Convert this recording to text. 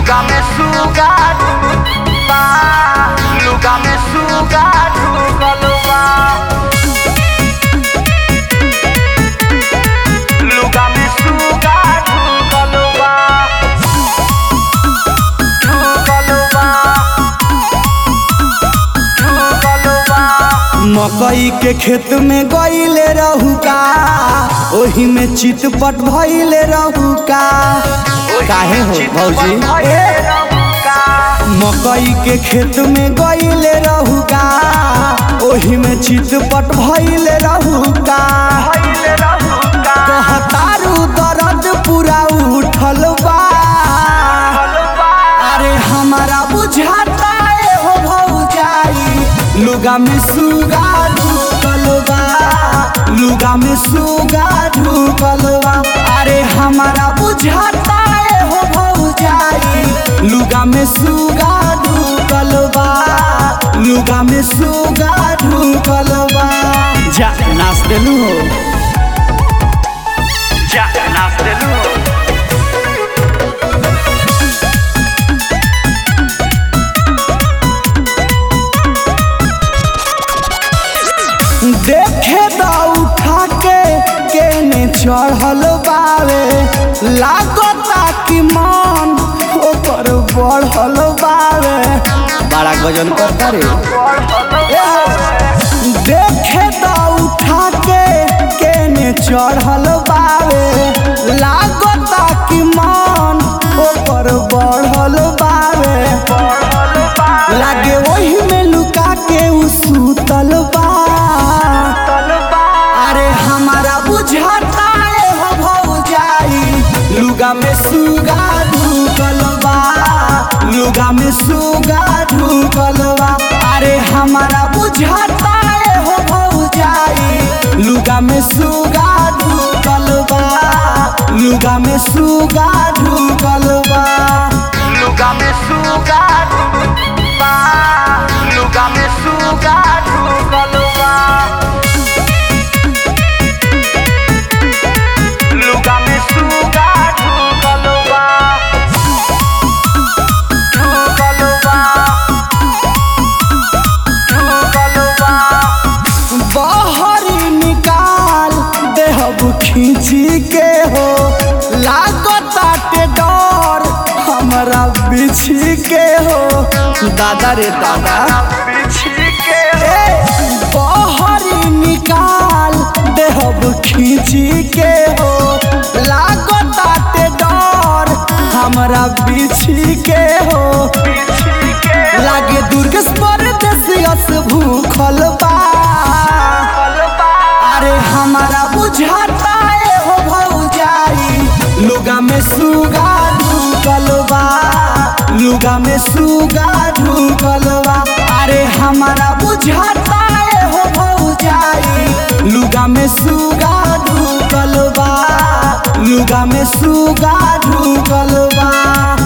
Lugar me suga ba Lugar me suga galoba Lugar me suga galoba galoba galoba मकई के खेत में गईले रहू का ओही में चितपट भइले रहू का काहे हो भौजी मकई के खेत में गईले रहू का ओही में चितपट भइले रहू का कहतारू दर्द पूरा उठल बा अरे हमारा बुझाता है हो भौजाई लुगा में सुगा ढुकल बा लुगा में सुगा ढुकल बा अरे हमारा बुझाता है हो भौजाई लुगा में सुगा ढुकल बा लुगा में सुगा ढुकल बा जा नाच देलू हो Ya naste luz देखे दा उठा के केने चढ़ल बावे लागता कि मन ओकर बढ़ल बावे बड़ा गजन करता रे देखे दा उठा के केने चढ़ल बावे लागता कि मन ओकर बढ़ल बावे लागे वही में लुका के उ सुतल बा अरे हमारा बुझाता है हो भौजाई लुगा में सुगा ढुकल बा लुगा में सुगा ढुकल बा अरे हमारा बुझाता है हो भौजाई लुगा में सुगा ढुकल बा लुगा में सुगा ढुकल बा Lugar me suga ba Lugar me suga galoba Lugar me suga galoba galoba galoba बहरी निकाल देहब खींची के हो लागताटे डर हमरा बिछी के हो दादा रे दादा ए, बहरी निकाल देहब खींची के हो लागताटे डर हमरा बिछी के हो लागे दुर्गेश परदेसियस भूखल बा अरे हमारा बुझाता है हो भौजाई लुगा में सुगा ढुकल बा लुगा में सुगा ढुकल बा अरे हमारा बुझाता है हो भौजाई लुगा में सुगा ढुकल बा लुगा में सुगा ढुकल बा